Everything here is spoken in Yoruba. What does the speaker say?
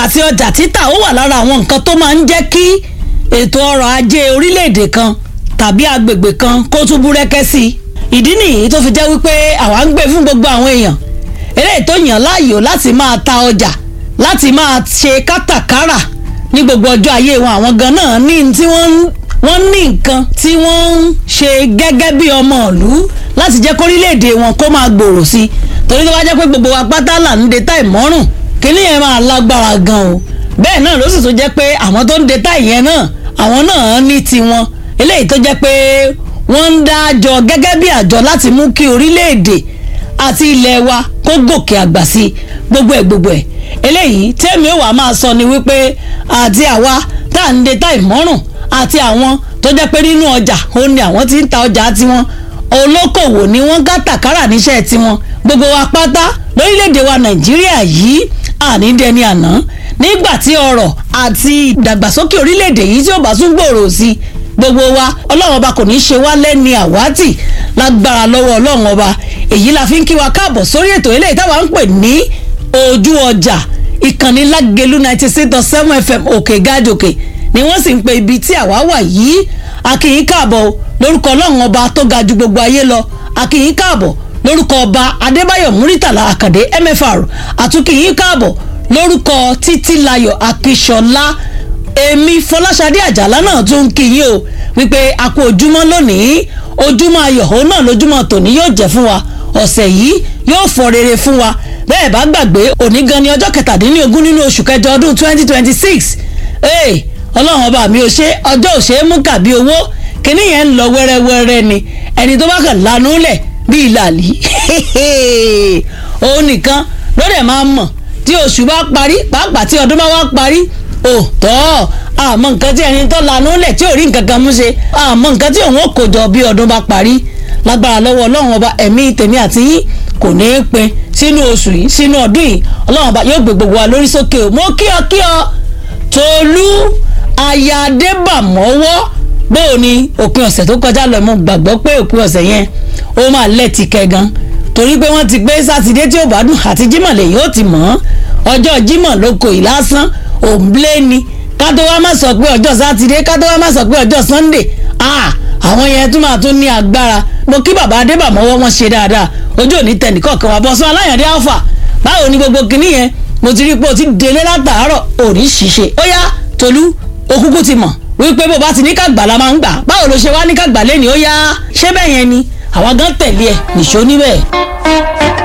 àti ọjà títà ó wà lára àwọn nǹkan tó máa ń jẹ́ kí ètò ọrọ̀ ajé orílẹ̀-èdè kan tàbí agbègbè kan kó tún búrẹ́kẹ́ sí i ìdí nìyí tó fi jẹ́ wípé àwa ń gbé fún gbogbo àwọn èèyàn eléyìí tó yàn láàyò láti máa ta ọjà láti máa ṣe kátàkárà ní gbogbo ọjọ́ ayé wọn àwọn gan náà ní tí wọ́n wọ́n ní nǹkan tí wọ́n ń ṣe gẹ́gẹ́ bí ọmọ ìlú láti jẹ́ kórílẹ̀-èdè wọn kó máa gbòòrò sí i torí tó bá jẹ́ pé gbogbo wa pátá là ń de táì mọ́rùn kíní yẹn máa lágbára gan o bẹ́ẹ̀ náà ló sì tún jẹ́ pé àwọn tó ń de táì yẹn náà àwọn náà ní tiwọn eléyìí tó jẹ́ pé wọ́n ń dá àjọ gẹ́gẹ́ bí àjọ láti mú kí orílẹ̀-èdè àti ilẹ̀ wa kó gòkè àgbà sí i gbogbo ẹ̀ gbogbo ẹ̀ eléyìí tẹ́mi ó wàá máa sọ ni wípé àti àwa tá à ń de táì mọ́rùn àti àwọn tó jẹ́ pé nínú ọjà ó ní àwọn tí ń ta ọjà tiwọn olókòwò ni wọ́n gátàkárà níṣẹ́ tiwọn gbogbo wa pátá lórílẹ̀‐èdè wa nàìjíríà yìí ànídẹni àná nígbà tí ọrọ̀ àti ìdàgbàsókè orílẹ̀‐èdè yìí tí ó bá tún gbòòrò sí gbogbo wa ọlọ́run ọba kò ní í ṣe wá lẹ́ni àwátì lágbára lọ́wọ́ ọlọ́run ọba èyí la fi ń kí wa káàbọ̀ sórí ètò eléyìí táwa ń pè ní ojú ọjà ìkànnì lágẹ̀lú ninety six dot seven fm òkè gájòkè ni wọ́n sì ń pe ibi tí àwa wà yìí akínyìn káàbọ̀ lórúkọ ọlọ́run ọba tó ga ju gbogbo ayé lọ akínyìn káàbọ̀ lórúkọ ọba adébáyọ̀ múrítàlá àkàdé mfr àtúnkìyìn káàbọ̀ lórúkọ títílayọ̀ akíṣọlá èmi fọláṣadé àjàlá náà tún ń kíyìn o wípé a kú ojúmọ́ lónìí ojúmọ́ ayọ̀ òun náà lójúmọ́ tòní yóò jẹ́ fún wa ọ̀sẹ̀ yìí yóò fọ rere fún wa bẹ́ẹ̀ bá gbàgbé òní gan ni ọjọ́ kẹtàdínlógún nínú oṣù kẹjọ ọdún twenty twenty six ọlọ́run ọba mi ò ṣe ọjọ́ ò ṣe é mú kàbí owó kíní yẹn ń lọ wẹ́rẹ́wẹ́rẹ́ ni ẹni tó bá kàn lanu lẹ̀ bí ìlàlí òun nìkan ló dẹ̀ máa mọ̀ tí oṣù bá parí pàápàá tí ọdún bá wá parí òótọ́ àmọ́ nǹkan tí ẹni tó lanu lẹ̀ tí ò rí nǹkan kan mú ṣe àmọ́ nǹkan tí òun ò kó jọ bí ọdún bá parí lágbára lọ́wọ́ ọlọ́run ọba ẹ̀mí tèmi àti yín kò ní í pin sínú oṣù yìí sínú ọdún yìí ọlọ́run ọba yóò gbé gbogbo wa lórí sókè o mo kí ọ kí ọ tolú ayadébàmọ́wọ́ bóò ni òpin ọ̀sẹ̀ tó kọjá lọ mo gbàgbọ́ pé òpin ọ̀sẹ̀ yẹn ó máa lẹ́ẹ̀tì kẹgan torí pé wọ́n ti gbé sátidé tí ó bá dùn àti jímọ̀ lẹ́yìn ó ti mọ̀ ọ́ ọjọ́ jímọ̀ ló kò ì lásán òǹblé ni ká tó wá má sọ pé ọjọ́ sátidé ká tó wá má sọ pé ọjọ́ sunday ah àwọn yẹn tún máa tún ní agbára mo kí bàbá adébàmọ́wọ́ wọn ṣe dáadáa ojú òní tẹnìkọ̀ọ̀kan wà bọ́sán aláyàndé alfa báwo ni gbogbo kinní yẹn mo ti rí pé o ti délé látàárọ̀ òní ṣìṣe ó yá tolú okúkú ti mọ̀ wípé bó bá ti ní kàgbà la máa ń gbà báwo ló ṣe wá ní kàgbà lẹ́ni ó yá ṣé bẹ́ẹ̀ yẹn ni àwa gan tẹ̀lé ẹ̀ nìṣó níbẹ̀.